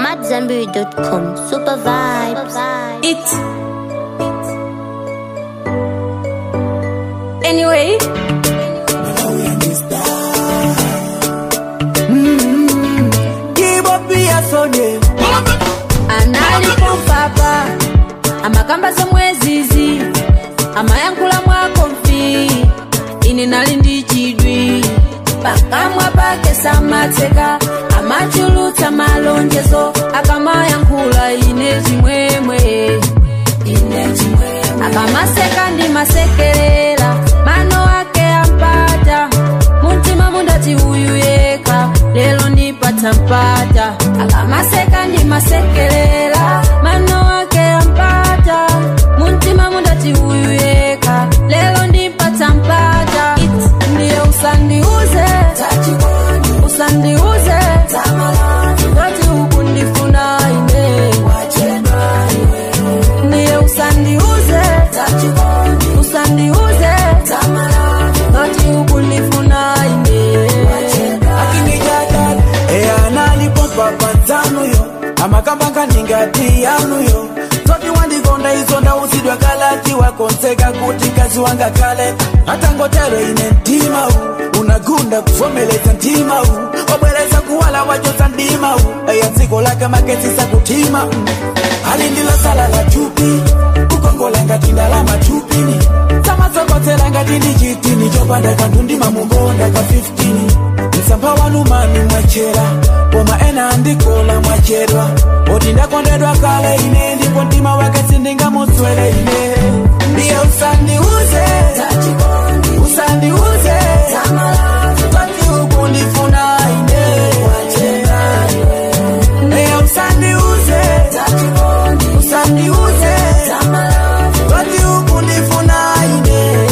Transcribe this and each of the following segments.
AmadZanbury.com. Super vibes. It. Anyway. analipo papa amakamba somwezizi amayankhula mwako mfi ine nali ndi chidwi pakamwa pake samatseka amachulutsa malonjezo akamayankhula ine chimwemwe ine chimwemwe akamaseka ndi masekerera mano ake ampata muntima mundati uyu yekha lelo ndipatsa mpata akamaseka ndi masekerera mano ake ampata muntima mundati uyu yekha lelo ndipatsa mpata It, ndiye usandiuze usandiuze ngati ukundifuna ine ndiye usandiuze usandiuze ngati ukundifuna ine akinijadala eyanalipompa panzanuyo amakamba ningati yanuyo zoti wandikonda izo ndausidwa kalati wakonseka kuti kazi wanga kale hata ngotero ine mtima u unagunda kuvomeleza mtima u wabwereza kuwala wajoza ndima u eya dziko lake maketsisa kutima mm. ali ndilo sala la chupi kukongola ngati ndalama chupini samasokotsera ngati ndi chitini chopanda kanthu ndimamukonda ka 15 msampha wanu mani mwachera koma ena andikola mwachedwa oti ndakondedwa kale ine ndipo mtima wake sindingamutswere ine ndiye usandiuze usandiuze tati ukundifuna ine ndiye usandiuze usandiuze tati ukundifuna ine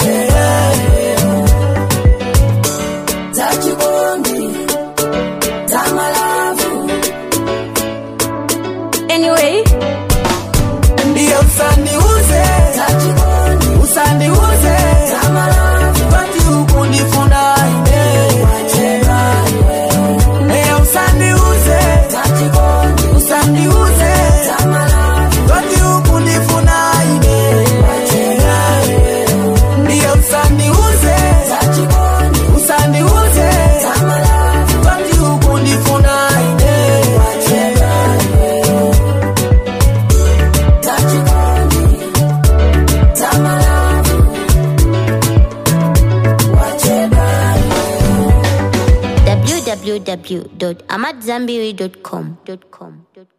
anyway ndiye usandiuze usandiuze tati ukundifuna ine ndiye usandiuze usandiuze tati ukundifuna ine ndiye usandiuze usandiuze tati ukundifuna ine www.amadzanbury.com.